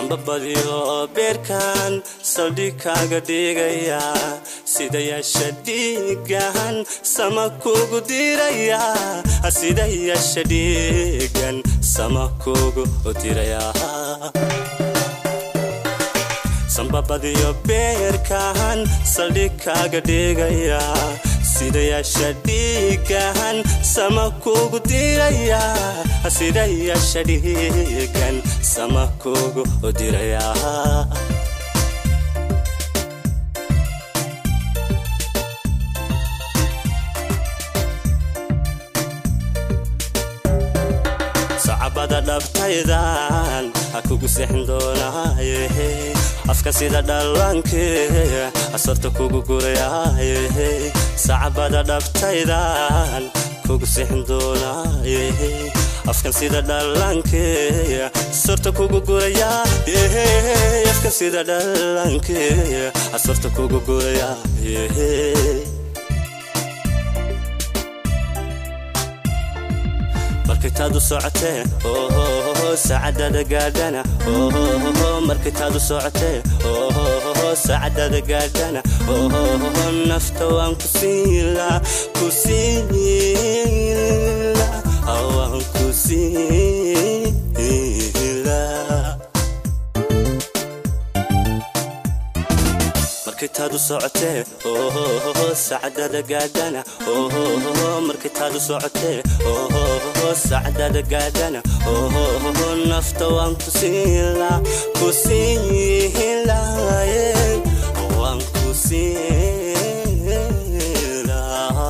sambabadiyo beerkan saldhig kaaga dhigaya sida yeesha dhiigan sama kugu diraya sida yeesha dhiigan sama kugu diraya sambabadiyo beerkan saldhig kaaga dhigaya sida yeesha dhiigan sama kugu diraya sida yeesha dhiigan sama kugu diraya sacabada dhabtaydan ha kugu seexin doonaaye afka sida dhallaanke asorta kugu gurayaaye sacabada dhabtaydan kugu seexin doonaaye afkan sida dhallaanke asorta kugu gurayaa afkan sida dhallaanke asorta kugu gurayaa markaytaadu socotee saacadada gaadhana markaytaadu socotee saacadada gaadhana nafta waan ku siila ku siila waan ku siila markaytaadu socotee saacadada gaadhana markaytaadu socotee saacadada gaadhana nafta waan ku siila ku siilaye waan ku siila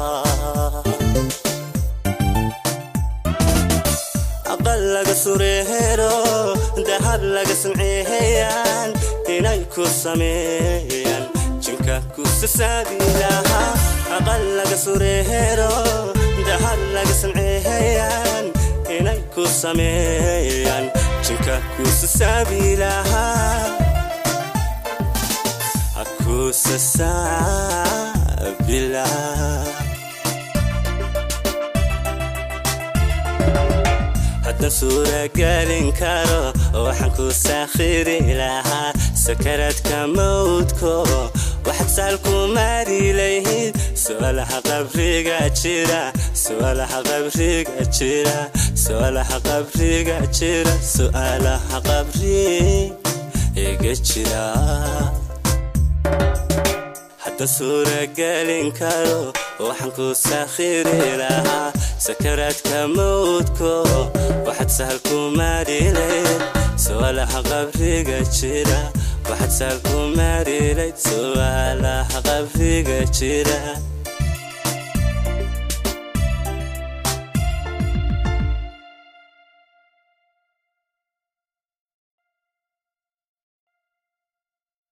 aqal laga sureero dahab laga samceeyaan inay ku sameeyaan jinka ku sasaabilaha aqal laga sureero dahab laga samceeyaan inay ku sameeyaan jinka ku sasaabilaha ku sasaabilaha haddan suuragelin karo waxaan ku saakhiri lahaa sakaradka mawdko waxaad saalku maari lahayd su'aalaha qabriga jira su'aalaha qabriga jira su'aalaha qabriga jira su'aalaha qabriga jira hadda suuragelin karo waxaan ku saakhiri lahaa sakaraadka mawdko waxaad sahal ku maarilayd su'aalaha qabriga jira waxaad sahal ku maarilayd su'aalaha qabriga jira